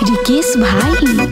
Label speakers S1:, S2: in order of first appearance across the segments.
S1: रिकेश भाई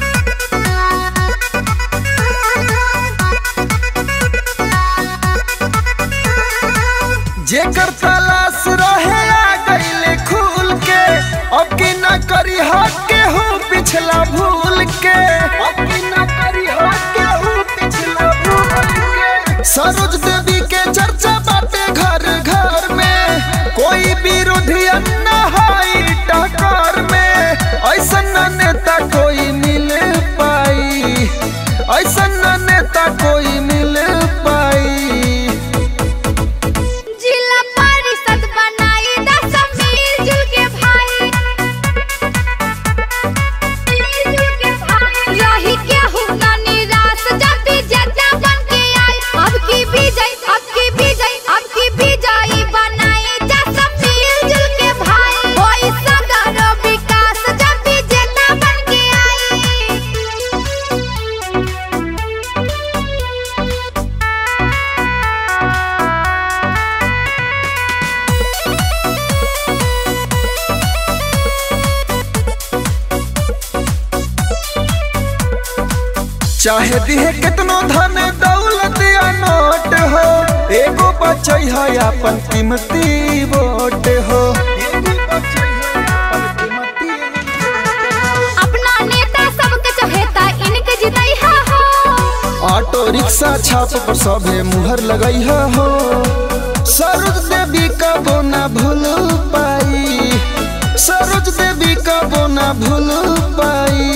S2: जेकर तलाश रहे आ गईले खुल के अब की न करी हक के हूँ पिछला भूल के अब की न करी हक के हूँ पिछला भूल के सरोज देवी के चर्चा बाटे घर घर में कोई विरोधी न हाई टकर में ऐसा नेता कोई मिल पाई ऐसा नेता कोई मिल पाई
S3: जिला परिषद बनाई दस मिलजुल के भाई मिलजुल के भाई रही के हूँ ना निराश जब भी जजा बन के आई अब की विजय अब की विजय अब की विजयी बनाई दस मिलजुल के भाई होई सगरो विकास जब भी जजा बन के आई
S2: चाहे दिहे कितनो धन दौलत या नोट हो एगो बचई है अपन कीमती वोट हो
S3: अपना नेता सबके चहेता इनके जितई हा हो
S2: ऑटो रिक्शा छाप पर सभे मुहर लगई हो सरोज देवी का बोना भूल पाई सरोज देवी का बोना भूल पाई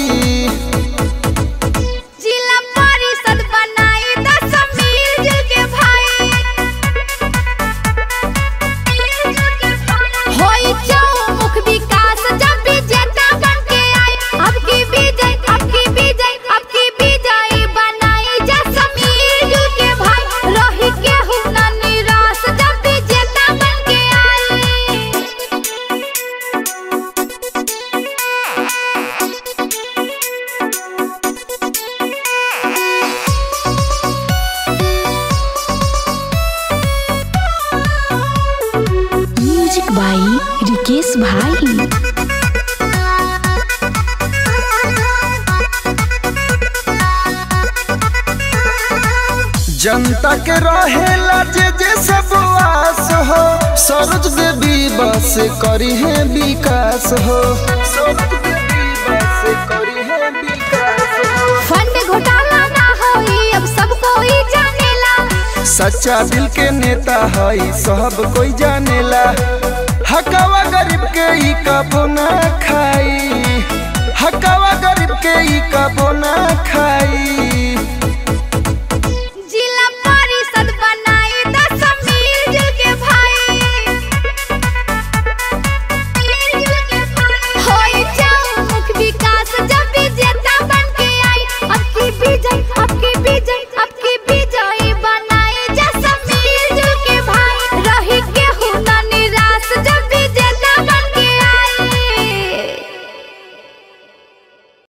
S3: जिला परिषद बनाई दस मिलजुल के भाई मिलजुल के भाई। होई चौमुख विकास जब भी जेता बन के आई अब की विजय अब की विजय अब की विजय बनाई जस मिलजुल के भाई रही के हूँ ना निराश जब भी जेता बन के आई
S1: म्यूजिक बाई रिकेश भाई
S2: जनता के रहेला जे जे सब आस हो सरोज देवी बस करी है विकास हो सरोज देवी बस करी है विकास हो
S3: फंड घोटाला ना होई अब सब कोई जानेला
S2: सच्चा दिल के नेता है सब कोई जानेला हकावा गरीब के ई कबो ना खाई हकावा गरीब के ई कबो ना खाई